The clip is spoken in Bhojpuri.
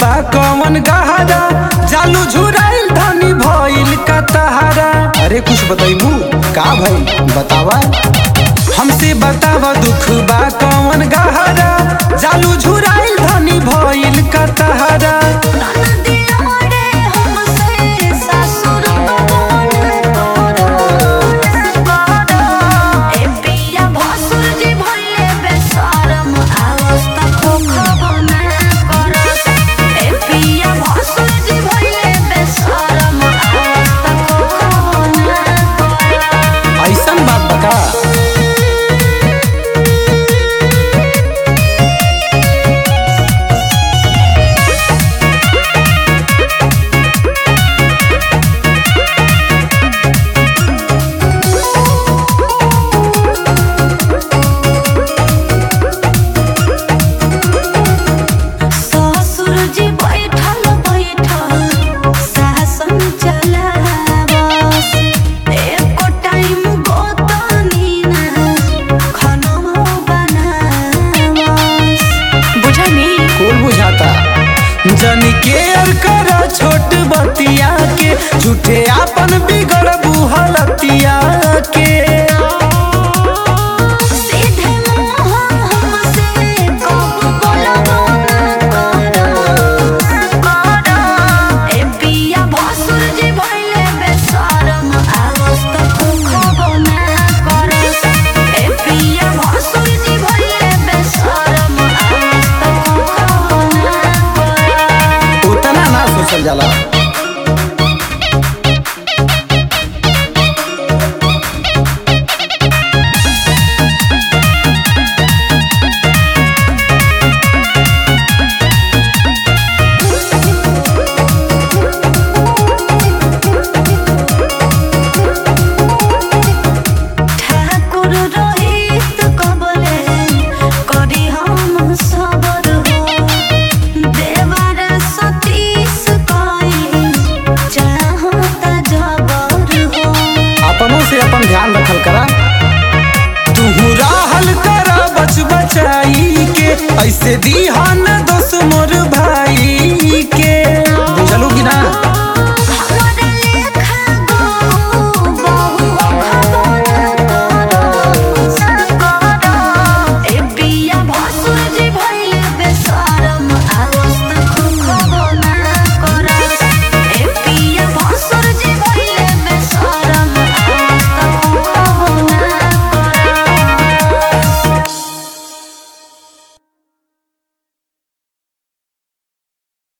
बा कौन गहरा जालू झुराइल धनी भइल का तहारा अरे कुछ बताइबू का भाई बतावा हमसे बतावा दुख बा कौन गहरा जालू झुराइल धनी भइल का तहारा ननदिया रे हमसे सासुर बन करो ए पिया भसुर जी भइले बेशरम अवस्था खोखब ना करो ए पिया भसुर जी भइले बेशरम अवस्था खोखब ना करो ऐसन बात बता ससुर जी बैठल बैठल शासन चलावस एको टाइम गोतनी ना खाना बनावस बुझनी कुल बुझाता जनी केयर कर छोट बतिया के झूठे आपन बिगड़ बुहलतिया के सीधे मुँह हमसे कब बोलबो ना करो ए पिया भसुर जी भइले बेशरम अवस्था खोखबो ना करो ए पिया भसुर जी भइले बेशरम अवस्था खोखबो ना करो उतना ना सोचल जाला ठाकुर रोहित कबले करी हम सबर हो देवर सतीश कई चाहता जबर हो अपनों से अपन ध्यान रखल करा तू राहल करा बच बचाई के ऐसे दीहान दोस्त मोर